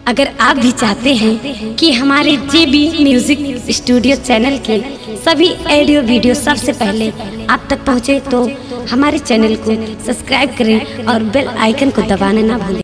अगर आप भी चाहते हैं कि हमारे जे बी म्यूजिक स्टूडियो चैनल के सभी ऑडियो वीडियो सबसे पहले आप तक पहुंचे तो हमारे चैनल को सब्सक्राइब करें और बेल आइकन को दबाना ना भूलें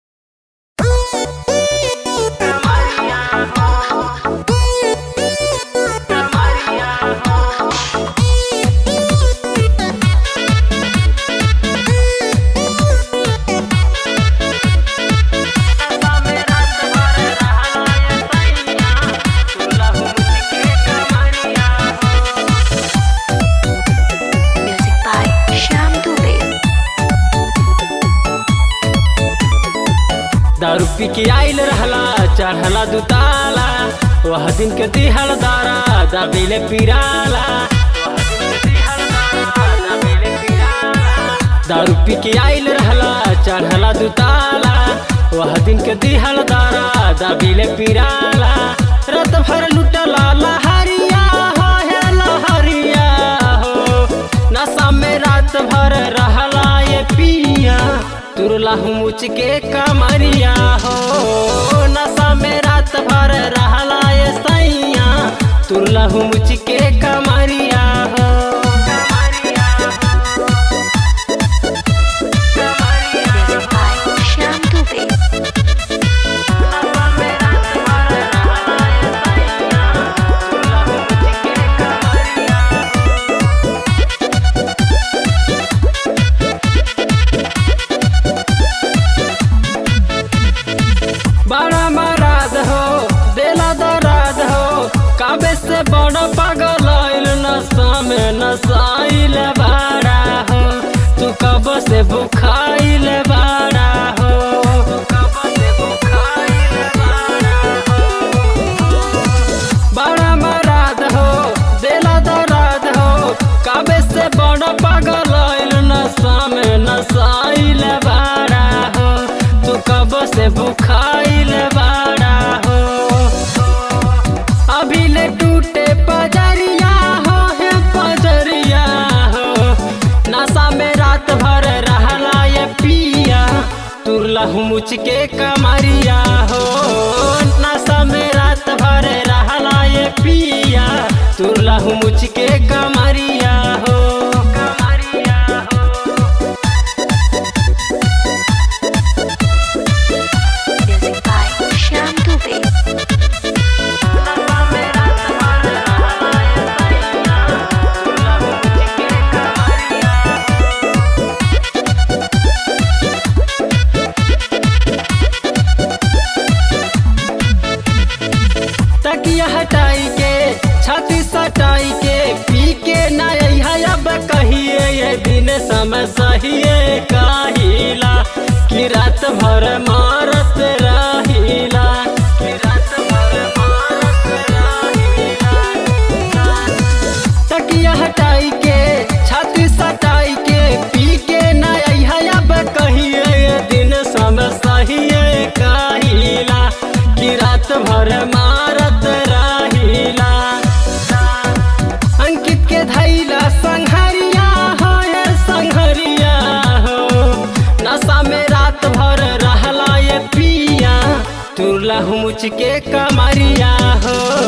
Music by Shyam Dubey. दारू पी के आइल रहला चढ़ला दुताला वह दिन के दिहल दारा दाबिले पिराला दारू पी के आइल रहला चढ़ला दुताला वह दिन के दिहल दारा दाबिले पिराला रात भर लुटला लहरिया हो हे लहरिया हो नशा में रात भर रहला ये पिया तुरला हूँ मुझ के कमरिया हो नशा में रात भर रहला ये सैया तुरला हूँ मुझ के कमरिया हो Music by Shyam Dubey. बड़ा मराद हो देला दराद हो काबे से बड़ा पागल आइल नशा में नशाइल बाड़ा हो तू कब से बुखाइल बाड़ा हो कब से बुखाइल बाड़ा हो बड़ा मराद हो देला दराद हो काबे से बड़ा पागल आइल नशा में नशाइल बाड़ा हो तू कब से बुखाइल बाड़ा हो अभी ले टूटे पजरिया हो हे पजरिया हो नशा में रात भर रहला ये पिया तुरला हूँ मुझ के कमरिया हो नशा में रात भर रहला ये पिया तुरला हूँ मुझ के कमरिया हो कमरिया हो Music by Shyam Dubey. तकिया हटाई के छाती सटाई के पी के नई अब कहिए ये दिन समय सहिए काहिला कि रात भर मारत रहिला कि रात भर मारत रहिला तकिया हटाई के छाती सटाई के पी के नई अब कहिए ये दिन समय सहिए काहिला कि रात भर मारत रहिला अंकित के धैला संघरिया हो ये संघरिया हो नशा में रात भर रहला ये पिया तुरला हूँ मुझ के कमरिया हो